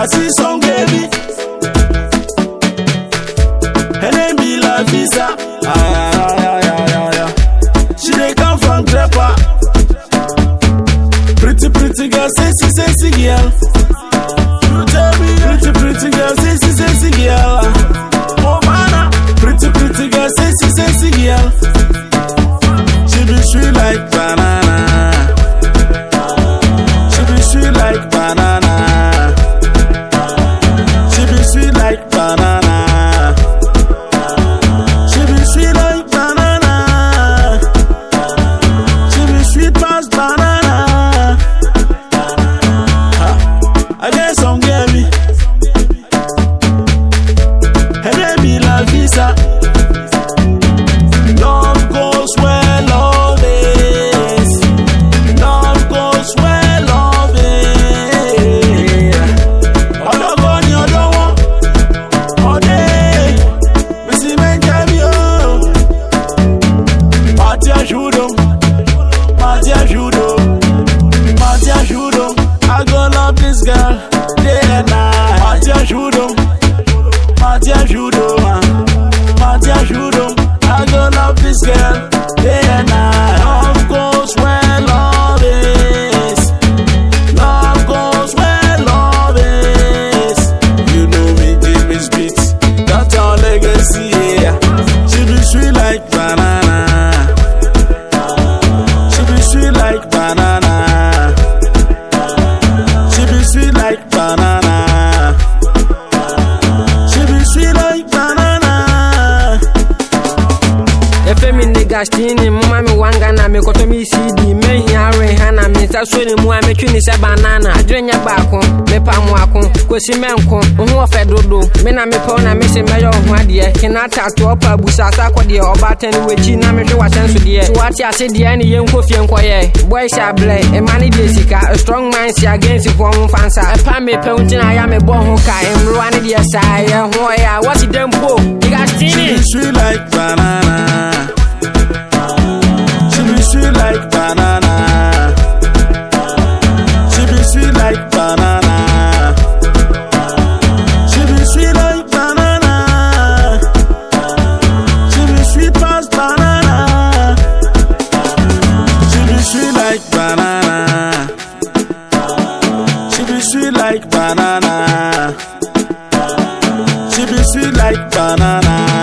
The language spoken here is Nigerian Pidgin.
I see some baby. Her name be La Visa. Ah, yeah, yeah, yeah, yeah, yeah. She dey come from Crepa. Pretty, pretty girl, sexy, sexy girl. You tell me, pretty, pretty girl, sexy, sexy girl. Oh, man, pretty, pretty girl, sexy, sexy girl. She be sweet like banana. She be sweet like banana. She be sweet like banana. She be sweet like banana. She be sweet past banana. Ha. I get some baby. Her name be La Visa. Love goes where love is. Love goes where love is. Ọlọ́gbọ́n ni ọ̀dọ́ wọn. Ọdẹ, bísí mẹ́jẹ bí o. Party ajudo, party ajudo, party ajudo. I go love this girl day and night. Party ajudo, party ajudo, party ajudo. I go love this girl day and night. Love goes where love is. Love goes where love is. You know me, Jimmy's beats. That's our legacy, yeah. She be sweet like banana. She be sweet like banana. She be sweet like banana. She be sweet like banana. efe mi ne gastini moma me wanga na mekɔtɔ me cd mehia reha na me nsa so ne mu a metwi ne sɛ banana adwene nyɛ baako mepa mmoako kosi mɛnko wo ho ɔfɛ dodo me na mepɛw na mese mɛyɛ wo ho adeɛ hena tatoɔ pa abusa sa kɔ deɛ ɔbaata ne wakyi na mehwɛ wasɛn so deɛ so wate ase deɛ ne yɛnkɔ fie nkɔyɛ boys ablɛ ɛma ne deɛ sika A strong mind si against foɔ mo mfa nsa ɛpa mepɛ wo nti na ayɛ mebɔ ho ka mmerewa ne deɛ saa yɛ ho ɔyɛ a wɔsi dɛ mpo She gastini be sweet like banana. She be sweet like banana. She be sweet like banana. She be sweet like banana. She be sweet past banana. She be sweet like banana. She be sweet like banana. She be sweet like banana.